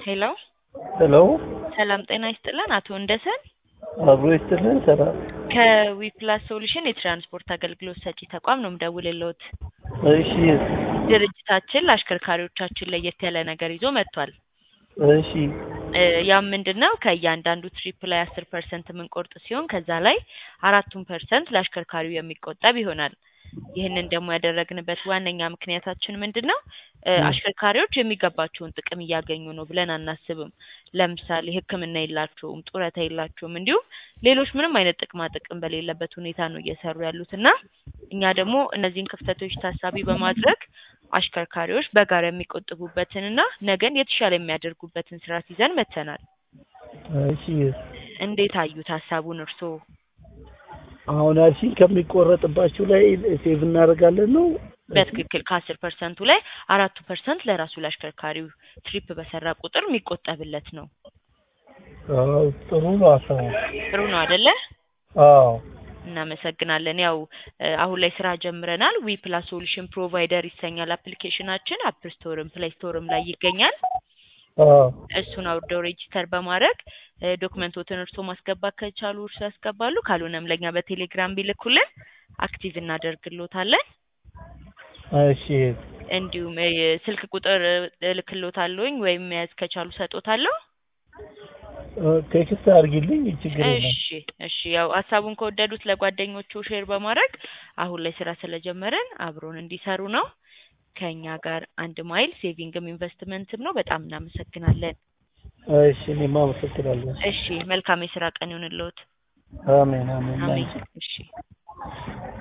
ሄሎ ሄሎ ሰላም ጤና ይስጥልን አቶ እንደሰን አብሮ ይስጥልን። ሰላም ከዊፕላስ ሶሉሽን የትራንስፖርት አገልግሎት ሰጪ ተቋም ነው የምደውልልዎት። እሺ ድርጅታችን ለአሽከርካሪዎቻችን ለየት ያለ ነገር ይዞ መጥቷል። እሺ እ ያም ምንድን ነው ከእያንዳንዱ ትሪፕ ላይ አስር ፐርሰንት የምንቆርጥ ሲሆን ከዛ ላይ አራቱን ፐርሰንት ለአሽከርካሪው የሚቆጠብ ይሆናል። ይህንን ደግሞ ያደረግንበት ዋነኛ ምክንያታችን ምንድን ነው? እ አሽከርካሪዎች የሚገባቸውን ጥቅም እያገኙ ነው ብለን አናስብም። ለምሳሌ ሕክምና የላቸውም፣ ጡረታ የላቸውም፣ እንዲሁም ሌሎች ምንም አይነት ጥቅማ ጥቅም በሌለበት ሁኔታ ነው እየሰሩ ያሉት እና እኛ ደግሞ እነዚህን ክፍተቶች ታሳቢ በማድረግ አሽከርካሪዎች በጋራ የሚቆጥቡበትንና ነገን የተሻለ የሚያደርጉበትን ስርዓት ይዘን መጥተናል። እሺ እንዴት አዩት ሀሳቡን እርስዎ? አሁን አልሽኝ ከሚቆረጥባችሁ ላይ ሴቭ እናደርጋለን ነው? በትክክል ከአስር ፐርሰንቱ ላይ አራቱ ፐርሰንት ለራሱ ለአሽከርካሪው ትሪፕ በሰራ ቁጥር የሚቆጠብለት ነው። አዎ ጥሩ ነው ሀሳቡ። ጥሩ ነው አደለ? አዎ እናመሰግናለን። ያው እ አሁን ላይ ስራ ጀምረናል። ዊ ፕላስ ሶሉሽን ፕሮቫይደር ይሰኛል አፕሊኬሽናችን። አፕ ስቶርም ፕሌይ ስቶርም ላይ ይገኛል። አዎ እሱን አውርደው ሬጂስተር በማድረግ እ ዶክመንቶትን እርሶ ማስገባት ከቻሉ እርሶ ያስገባሉ። ካልሆነም ለእኛ በቴሌግራም ቢልኩልን አክቲቭ እናደርግሎታለን። እሺ እንዲሁም እ ስልክ ቁጥር እልክሎታለሁኝ ወይም መያዝ ከቻሉ ሰጦታለሁ። እ ቴክስት አድርጊልኝ ችግር የለም። እሺ እሺ ያው ሀሳቡን ከወደዱት ለጓደኞቹ ሼር በማድረግ አሁን ላይ ስራ ስለጀመረን አብሮን እንዲሰሩ ነው። ከእኛ ጋር አንድ ማይል ሴቪንግም ኢንቨስትመንትም ነው። በጣም እናመሰግናለን። እሺ እኔም አመሰግናለሁ። እሺ መልካም የስራ ቀን ይሁንልዎት። አሜን አሜን። አሜን። እሺ